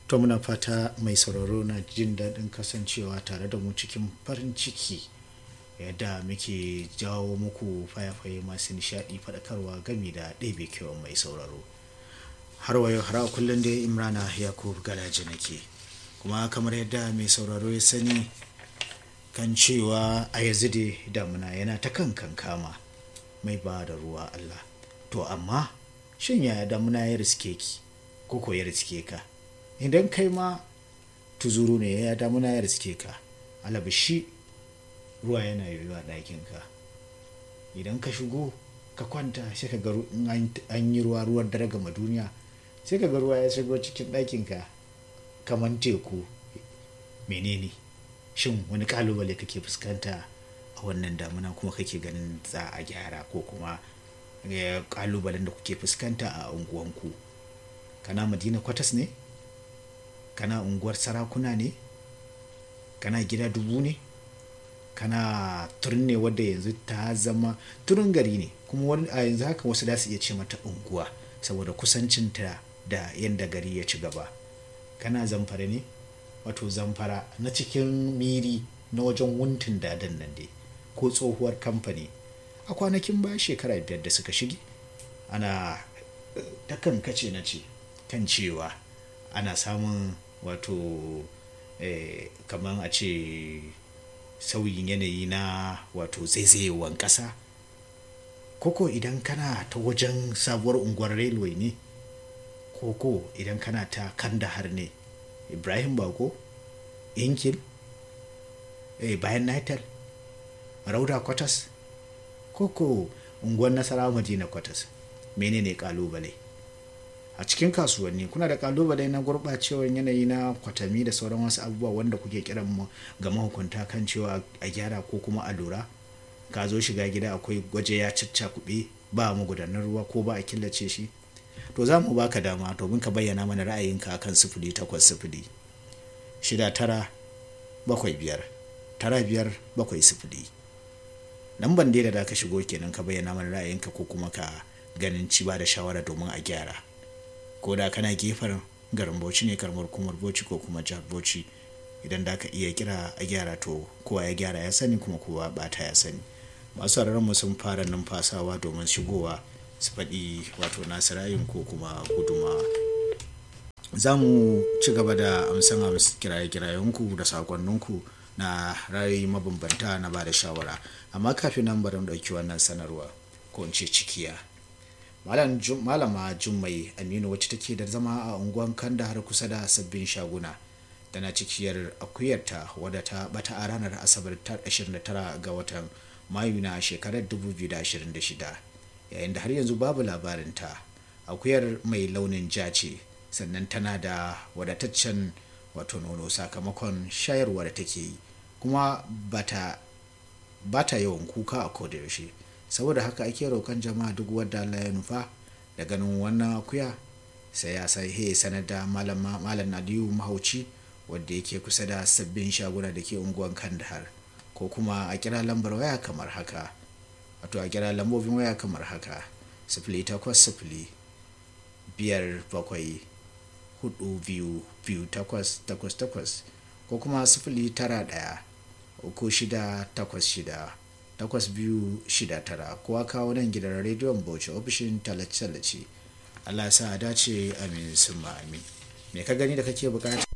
to muna fata mai sauraro na jin daɗin kasancewa tare da mu cikin farin ciki yadda muke jawo muku fayafaye masu nishaɗi faɗakarwa gami da ɗebe kewan mai sauraro har wayo har a kullum dai imrana yakub galaji nake kuma kamar yadda mai sauraro ya sani kan cewa a yanzu dai damuna yana ta kan kankama mai ba da ruwa allah to amma shin yaya damuna ya riske ki ko ko ya riske ka idan kai ma tuzuru ne ya damuna ya riske ka alabashi ruwa yana yiwuwa ɗakinka idan ka shigo ka kwanta sai ka ga an yi ruwa ruwan dare gama duniya sai ka ga ruwa ya shigo cikin ɗakinka kamar teku menene shin wani kalubale kake fuskanta a wannan damuna kuma kake ganin za a gyara ko kuma kalubalen da kuke fuskanta a unguwanku kana madina kwatas ne kana unguwar sarakuna ne kana gida dubu ne kana turin ne wadda yanzu ta zama turin gari ne kuma a yanzu haka wasu da su iya ce mata unguwa saboda kusancinta da yadda gari ya ci gaba kana zamfara ne wato zamfara na cikin miri na wajen wuntun dadan nan dai ko tsohuwar kamfani a kwanakin baya shekara biyar da suka shige ana ta kan kace na ce kan cewa ana samun wato eh, kamar a ce sauyin yanayi na wato zaizayewan ƙasa koko idan kana ta wajen sabuwar unguwar railway ne koko idan kana ta kandahar ne ibrahim bako inkil eh, bayan nitel rauda kwatas koko unguwar nasarawa madina kwatas menene kalubale a cikin kasuwanni kuna da kalubale na gurɓacewar yanayi na kwatami da sauran wasu abubuwa wanda kuke kiran mu ga mahukunta kan cewa a gyara ko kuma a lura ka zo shiga gida akwai gwaje ya caccakuɓe ba magudanar ruwa ko ba a killace shi to za mu baka dama domin ka bayyana mana ra'ayinka akan sifili takwas sifili shida tara bakwai biyar tara biyar bakwai sifili lamban dai da ka shigo kenan ka bayyana mana ra'ayinka ko kuma ka ganin ci ba da shawara domin a gyara ko da kana gefen garin bauchi ne karamar kumar bauchi ko kuma jihar bauchi idan da ka iya kira a gyara to kowa ya gyara ya sani kuma kowa bata ya sani masu mu sun fara numfasawa domin shigowa su faɗi wato nasu ra'ayin ko kuma guduma za mu ci gaba da amsan kiraye-kirayenku da sakonninku na ra'ayi mabambanta na ba da shawara amma kafin nan bari mu ɗauki wannan sanarwa ko in ce cikiya malama jummai aminu wacce take da zama a unguwan kanda har kusa da sabbin shaguna tana cikiyar akuyarta wadda ta bata a ranar asabar 29 ga watan mayu na shekarar 2026 yayin da har yanzu babu labarinta akuyar mai launin ja ce sannan tana da wadataccen wato nono sakamakon shayarwa da take yi kuma bata bata yawan kuka a kodayaushe saboda haka ake roƙon jama'a duk wadda Allah ya nufa da ganin wannan akuya sai ya sai he sanar da malam Aliyu Mahauci wadda yake kusa da sabbin shaguna da ke unguwan Kandahar ko kuma a kira lambar waya kamar haka wato a kira lambobin waya kamar haka sifili takwas sifili biyar bakwai hudu biyu biyu takwas takwas takwas ko kuma sifili tara ɗaya uku shida takwas shida takwas biyu shida tara kowa kawo nan gidan rediyon bauchi ofishin tallace-tallace allah sa a dace amin sun amin me ka gani da kake bukata